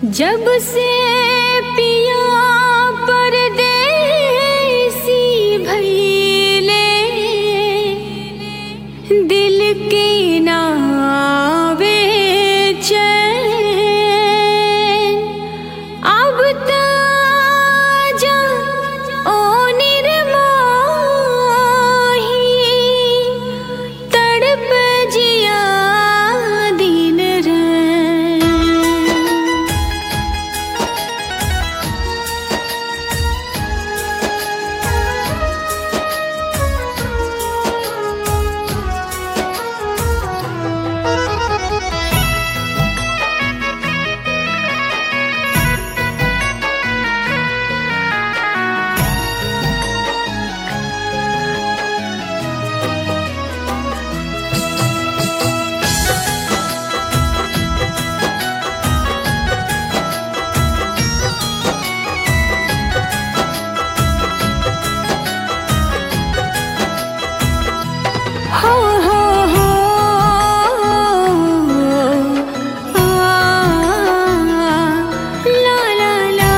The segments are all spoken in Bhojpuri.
जब से पिया परदेसी भइले दिल के नावे चैन अब त जा ओ निर्मोही तड़प जिया दिन रैन हो हो हो आ ला ला ला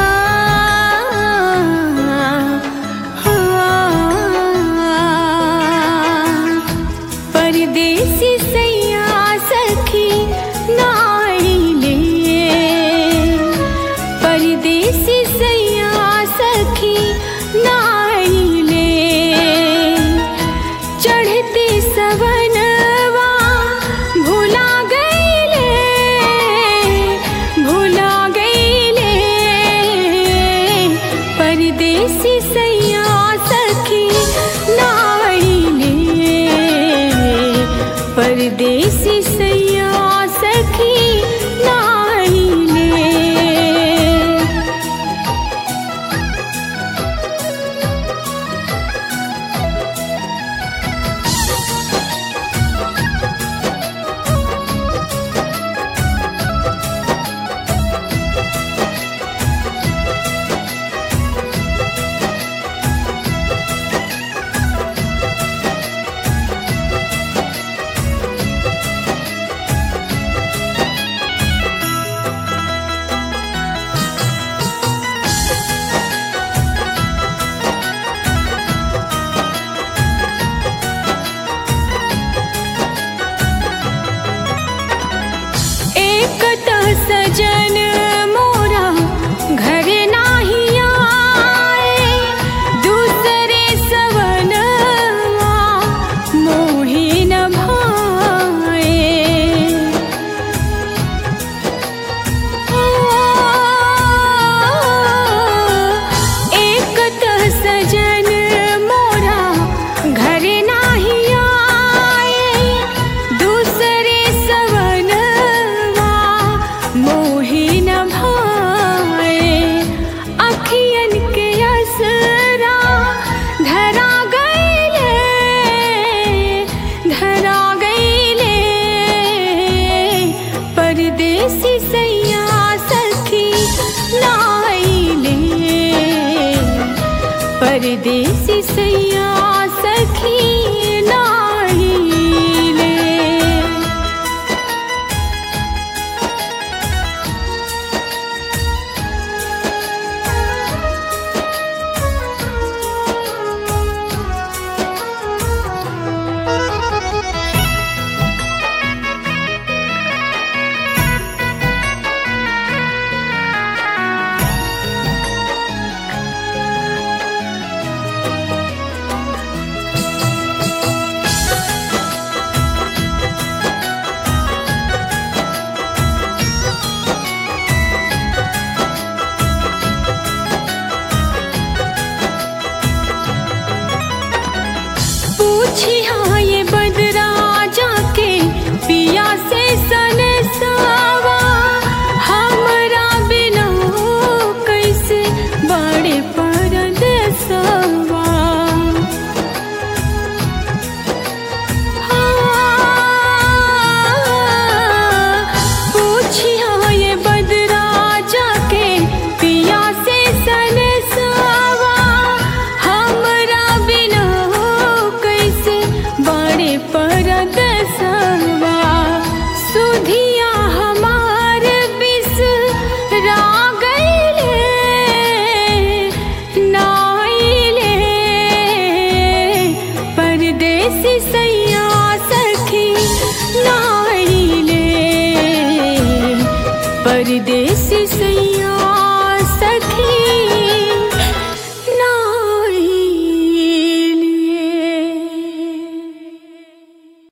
परदेसी सैया सखी नाइले परदेसी सैया सखी नाइले चढ़ते सवनवा भुला गईले भुला गईले परदेसी सैया सखी नाइले परदेसी सैया सखी नाइले एक त सजन मोरा घर नाही आए दूसरे सवनवा मोहि न भाए एक त सजन मोरा घर नाही आए दूसरे सवनवा मोहि न भाए अखियन के असरा धरा गईले धरा गईले परदेसी सैया सखी नाइले परदेसी सैया सखी नाइले परदेसी